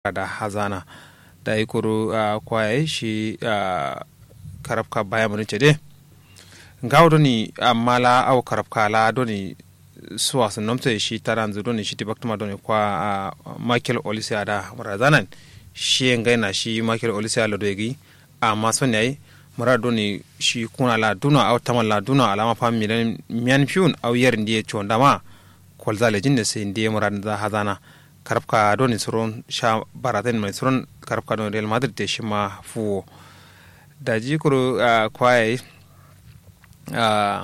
da hazana da ikuru kwaye shi karafka baya mun ce de ngawo doni amala aw karafka la doni suwa sun nomte shi taranzu doni shi tibaktuma doni kwa Michael Olise ada murazanan shi ngaina shi Michael Olise ala doegi amma son yayi mura doni shi kuna la duna aw tamal la duna alama fam milan mian fiun aw yer ndiye chondama kolzale jinne sai ndiye murad da hazana karabka doni suron sha baraten mai suron karabka doni real madrid te shima fuwo da jikuru uh, kwaye uh,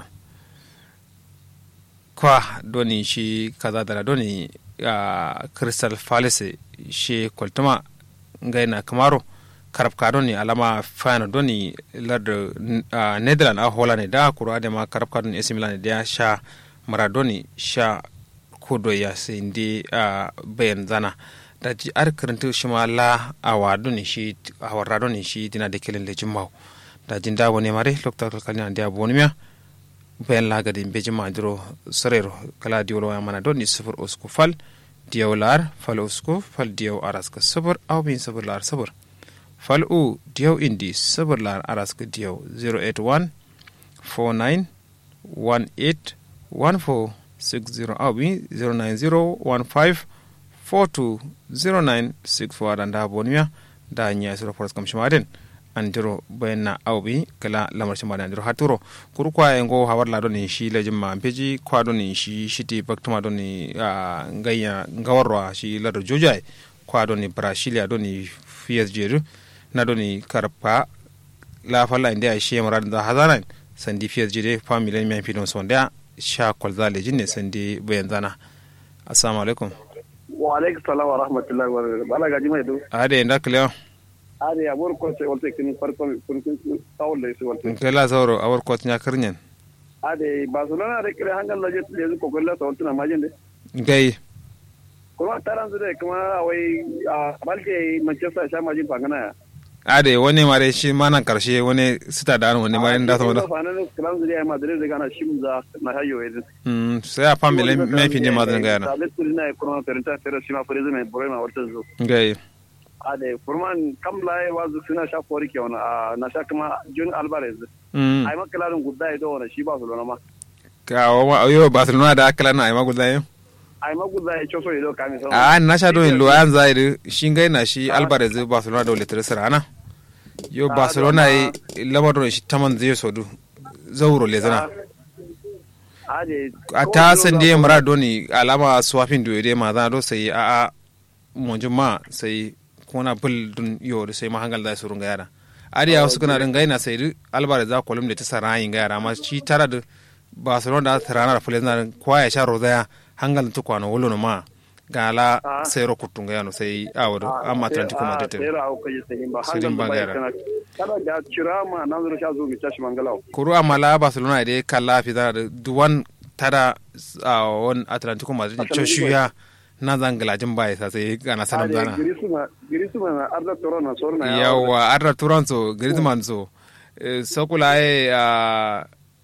kwa doni shi kaza dara doni uh, crystal palace shi kwaltuma ngaina kamaro karabka doni alama fano doni larda uh, netherland a holland da kuro adema karabka doni ac milan da sha maradoni sha kodo ya sai ndi a bayan zana da ji ar karanta shi ma la a wado ne shi a warrado ne shi dina da kilin lejin mau da jin da wani mare lokta kalkalin da abu wani miya bayan la ga din bejin maduro sarero kala diyo ya mana don ni sufur usku fal diyo lar fal usku fal diyo araska sabur au bin sabur lar sabur fal u diyo indi sabur lar araska diyo 081 49 18 14 60 awi 09015420964 dan da boniya da nya sura foras kam shimaden andiro bayanna awbi kala lamar shimade andiro haturo kuru kwa engo hawar la doni shi lejin ma peji kwa doni shi shiti baktuma doni ngaya ngawarwa shi lado jojai kwa doni brasilia doni PSG na doni karpa la falla india shi marad da hazanan sandi PSG de family mi fi don sonda sha kwalza lejin ne sandi bayan zana assalamu alaikum wa alaikum salam wa rahmatullahi wa barakatuh bala gaji mai do ade nda kliyo ade abor ko se wolte kin farko kun kun tawol le se wolte kela sauro awar ko nya karnyen ade barcelona de kire hangal la jet le ko golla to tuna majende gai kuma taran su de kuma wai balke manchester sha majin fangana ade wani mare shi manan karshe wani sita da wani mare da sama da kalan zuri ai madrid daga na shimza na hayo edin mm sai a family me fi ne madan ga yana tablet kuri na kuma perenta pero shima for izin mai problema wata zo gai ade furman kam lai wazu suna sha fori ke wani na sha kuma jun alvarez mm ai makalarin gudda ido wani shi ba su lona ma ka wa yo barcelona da akala na ai magudai ai magudda ya choso ido kami sama a na sha don lo an zai shi gai na shi alvarez barcelona da wale sirana yo barcelona yi lamarin shi taman zai sodu zauro le zana ade a ta san dai maradoni alama swafin do dai ma zana do sai a a monjin ma sai kona bul dun yo da sai ma hangal da surun ga yara adi ya wasu kana din gaina sai du albara za kolum da ta sarayin ga yara amma shi tara da barcelona da tarana da fulani na kwa ya sha rozaya hangal ta kwana wolo ma gala sai ro kutunga yano sai awado amma atlantico madrid era au kaje sai ba Sirin bangare. kada da cirama nan zuru sha zo mi tashi mangalau kuru amala barcelona da kala fi da duwan tada a wani atlantico madrid Atlantico. coshuya na zangalajin baya sa sai gana sanan zana girisuma girisuma na arda toro na sorna yawa arda turanso griezmann so eh, sokula e a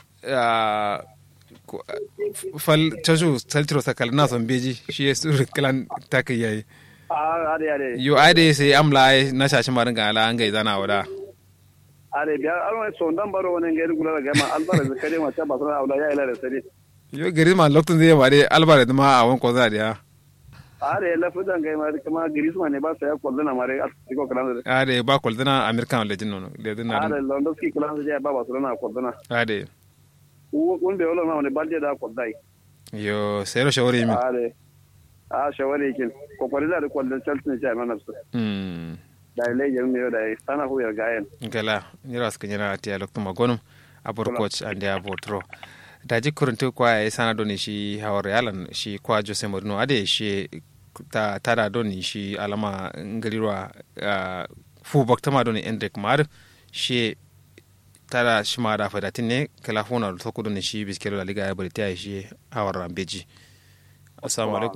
a ko- fal coshu saltiro sakal na son beji shi ya suru kilan takai yayi a ade ade yo ade sai amla ai na shashi marin ga ala an gai zana wada ade biya alwa so dan baro wani ngari gula ga ma albara da kare ma ta ba sana aula ya ila da sare yo griezmann lokacin zai ba dai alvarez ma a wani koza da ya ade la fudan ga ma kuma girisuma ne ba sa ya kwallana mare a cikin kalan da ade ba kwaldina american legend nono legend na ade lewandowski kalan da ya ba ba sana kwallana ade won be wala ma wani balde da kwallai yo sai ro shawari min ade a shawari kin ko kwari da kwallon chelsea ne ja mana su mm da ile yin ne da sana huyar gayen gala nyira ska nyira ti alok tuma gonum abor coach ande abor tro da ji kuruntu kwa ya sana doni shi hawar yalan shi kwa jose mourinho ade shi ta tada doni shi alama ngarirwa uh, fu baktama doni endrick mar shi tada shi ma da fadatin ne kala funa da toku doni shi biskelo la liga ya bari ta shi hawar rambeji assalamu alaikum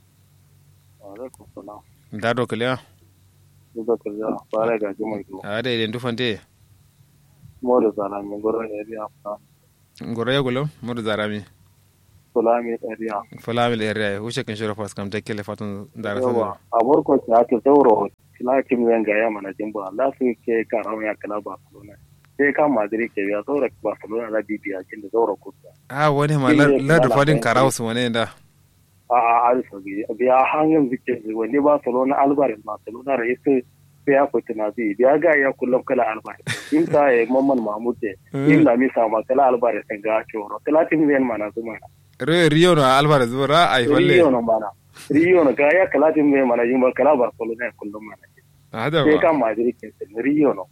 alaikum salam da do kala duka kaza fara ga jimai do ade den dufante mo da zana min goro ne biya fa ngoro ya gulo mudu zarami fulami area fulamil area wuce kin shiro fas kam tekele fatun dara so yawa a borko ta ta zauro lakin yan ga ya mana jimba Allah su ke karawa ya kala Barcelona sai ka Madrid ke ya zaura Barcelona da bibiya kin da zaura kusa a wani ma la da fadin karaus wani da a a alfa biya hanyar zikin wani Barcelona Alvarez Barcelona da yake sai ya fita na zai biya ga ya kullum kala Alvarez in ta yi Mamman Mahmud in la mi sama kala Alvarez ga coro talatin zai mana zuma rio na alvarez bura ai falle Rio no mana Rio no ga ya talatin zai mana jimba kala Barcelona kullum mana hada sai ba ka Madrid ke Rio no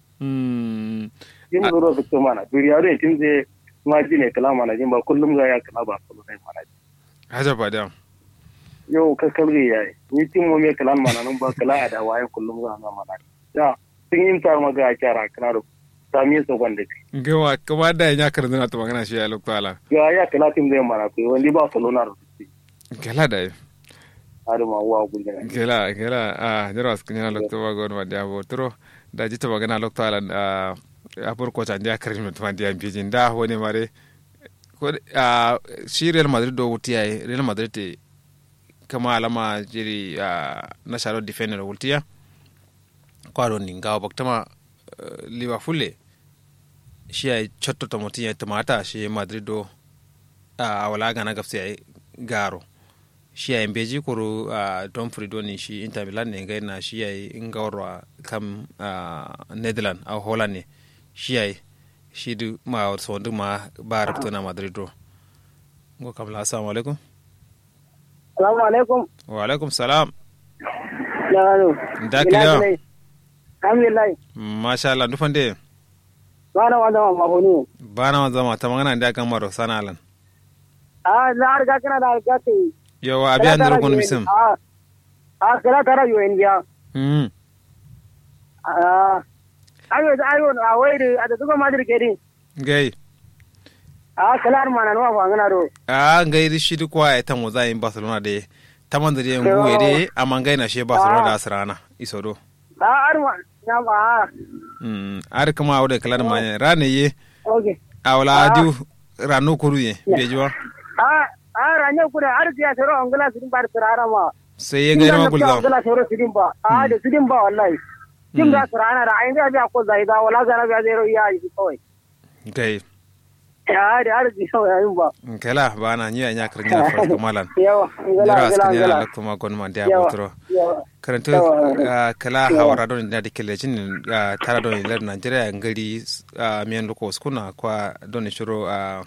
mm yin zuro su to mana duniya ne tun zai ma ji ne kala mana jin ba kullum ga ya kala ba kullum sai mana hada ba da yau ka kalge ya yi ni tin mo me kala mana nan ba kala a da waye kullum ga na mana ya tun yin tar maga a kyara kana da sami so gwanda ki gawa kuma da ya karanta to magana shi ya lokala ga ya kala tin zai mana ko wani ba Barcelona da su gala da har ma wa gulgana gela gela a jara wasu kunyana lokto ba gona ma dia botro da jita magana lokto ala a a por ko tan dia karin mutum an dia bijin da woni mare ko a shi Real Madrid do wuti ai Real Madrid te kama alama jiri a na sharo defender wultiya kwaro ni ngawa baktama Liverpool le shi ai chotto to mutin ya tamata shi Madrid do a wala gana gafsi ai garo shi yayin beji koro a don ni shi inter milan ne ga na shi yayi in gawarwa kam netherland a holland ne shi yayi shi du ma so du ma ba rabto na madrid do ngo kam la assalamu alaikum Salamu alaikum. wa alaikum salam Ya gano. da kila Alhamdulillah. masha Allah dufande Ba na wanda ma mahoni. bana ma zama ta magana da kan maro sana alan Ah, na harga kana da harga te. yawa abiya ndar gon misim Ah. Ah, kala tara yo India. mm Ah. Ayo ayo a wai da da kuma madir ke din. gai Ah, kala ar mana no fa ngana do. a ngai di shi du kwa eta mo za in barcelona de taman da yen guwe de amma ngai na she barcelona da asrana isodo Ah, ar ma na ba. Mm, ar kama awde kala ma rane ye Okay. awla adu ranu kuru ye bejuwa Ah, ah ranya kuda ar tiya sero angala sidin bar sarara ma. sai ye ngai ma gulza Angala sero sidin ba. Ah, da sidin ba wallahi. Kin ga sarana da ayin da biya ko zaida wala zara biya zero iya yi kawai. gai Ya da ar ji sau yayin ba. kala bana nyi anya kar ngina fa malan Yawa, angala jara angala askanya angala. la kuma gon ma dia Yawa, botro yawa. karanto Yawa. ah, kala hawara don da dikele jin ah, tara don lar Nigeria ngari ah, miyan loko skuna kwa don shiro a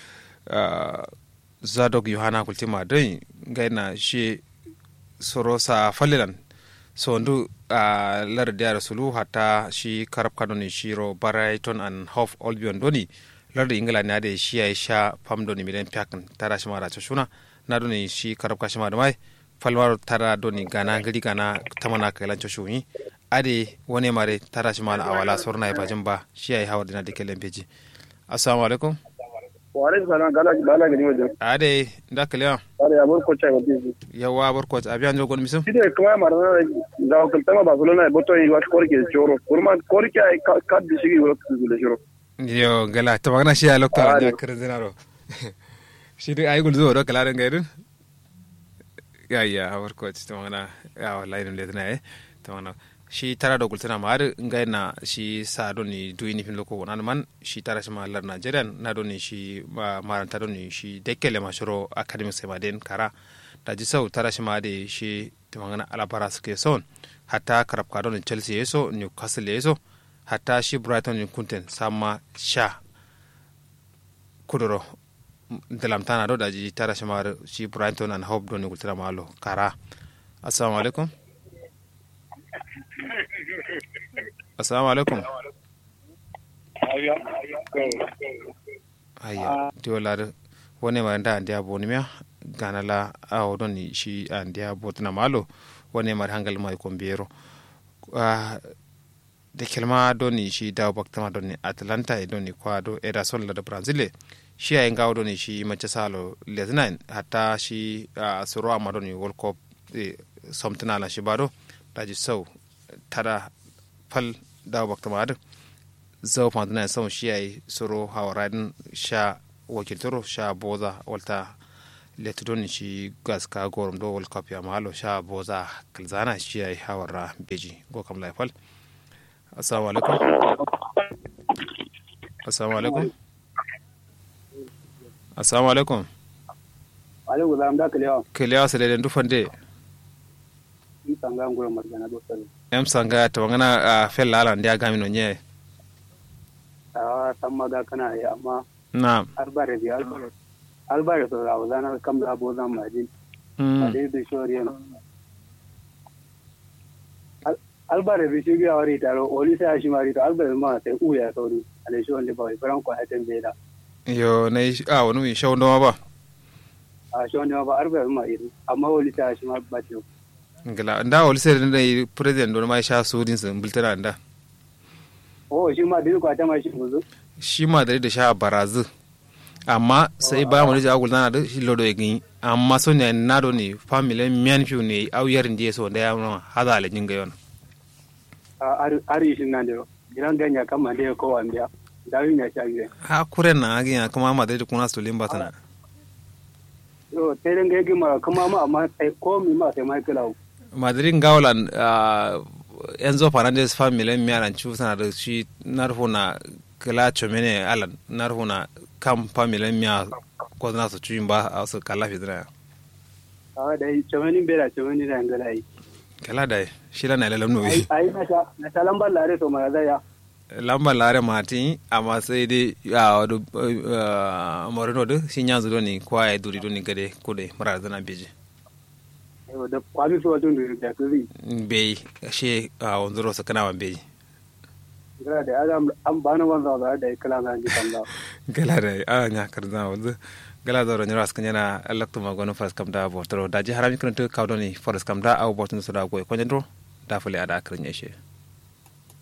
zadok yohana kultima don gaina shi soro sa falilan so ndu a lar diyar sulu hatta shi karab kadoni shiro Brighton and Hove Albion doni lar da ingila ne da shi ya sha fam doni milen piakan tara shi mara ta shuna na doni shi karab kashi ma da mai falmaro tara doni gana gari gana tamana kailan shuni ade wani mare tara shi mala awala sorna ya bajin ba shi ya yi hawar dina da kelen peji assalamu alaikum wa alaikum salam gala gala gani wajen ade da kaliya are ya bar ko cha ga bizu yawa barko abiyan jogon misum shi ne kuma mara da ko tama barcelona boto yi wat korke choro kurma korke ay kad bi shigi wala ku le choro yo gala to magana shi ya lokta ya kare zinaro shi dai ayi gulzo do kala ga irin ya ya hawar ko to magana ya wallahi dum letna eh to magana shi tara da gultana ma har ngai na shi sa do ni du ni fin loko wonan man shi tara shi ma lar Nigerian na do ni shi ma maranta do ni shi dekele ma shiro academic sai ma den kara da ji sau tara shi ma de shi to magana alabara suke son hatta karab ka do ni Chelsea yeso Newcastle yeso hatta shi brighton in kunten sama sha kudoro dalamtana do daji tara shamar shi brighton and hope don gultira malo kara assalamu alaikum assalamu alaikum ayya tiwolar wone ma nda andiya boni miya ganala awo don shi andiya botina malo wone mar hangal mai kombiyero da kelma doni shi dawo baktama doni atlanta e doni kwa do era son la da brazil shi ay ngaw doni shi mace salo lesnain hatta shi uh, soro ama doni world cup e, somtina la shi bado daji sau tada fal dawo baktama adu zau pandana sau shi ay soro hawaradin sha wakiltoro sha boza walta letu doni shi gas ka gorum do world cup ya malo sha boza kalzana shi ai hawarra beji go kam laifal assalamu alaikum assalamu alaikum assalamu alaikum alaikum salam da kalewa kiliya sele den dufande in sanga ngoro marjana do sare em sanga to ngana a fel ala ndia gami no nye a tamma ga kana yi amma na albare bi albare albare so ra wazana kam da bo zan majin mm ade da shoriyan albare bi shi ga wari taro oli sai shi mari to albare ma sai uya sauri ale shi wanda ba baran ko hatin beda yo na a wani mi shawo ndoma ba a shi wanda ba albare ma iri amma oli sai shi ma ba ce ngala nda wol sere nda yi president don ma sha sudin sun bultana nda oh shi ma dinu ko ta ma shi buzu shi ma da da sha barazu amma sai ba mu da agul na da shi lodo yin amma so ne na do ni family mian fiu ne au yar ndiye so da ya no hada le jinga yon a ari shi nan da gidan ganya kama da ko wanda da yin ya shage ha kure na agi ya kuma ma da da kuna so limba tana yo sai dan ga ma kuma ma amma sai ko mi ma sai mai kala madrid ngawlan enzo fernandez family miaran chu sana da shi narfo na kala chomene alan narfo na kam family mia ko na su chuin ba a su kala fidra a da chawani bera chawani da ngala yi kala da shi la na lalam no ai ai na ta na ta lambar lare to ma da ya lamba lare mati amma sai dai a wadu morino da shi nyanzu do ni kwa ya duri do ni gade kude mara zana beji yo da kwami so tun da kuri bei shi a wanzuro sa kana wan beji gara da adam an bana wanza da da kala na ji kanda gala da a nya karza wanzu gala da ronyo ras kanyana alaktu ma gono fas kam da botoro da ji harami kan to kawdoni forest kam da aw botun so da goy konjandro da fule ada akrin yeshe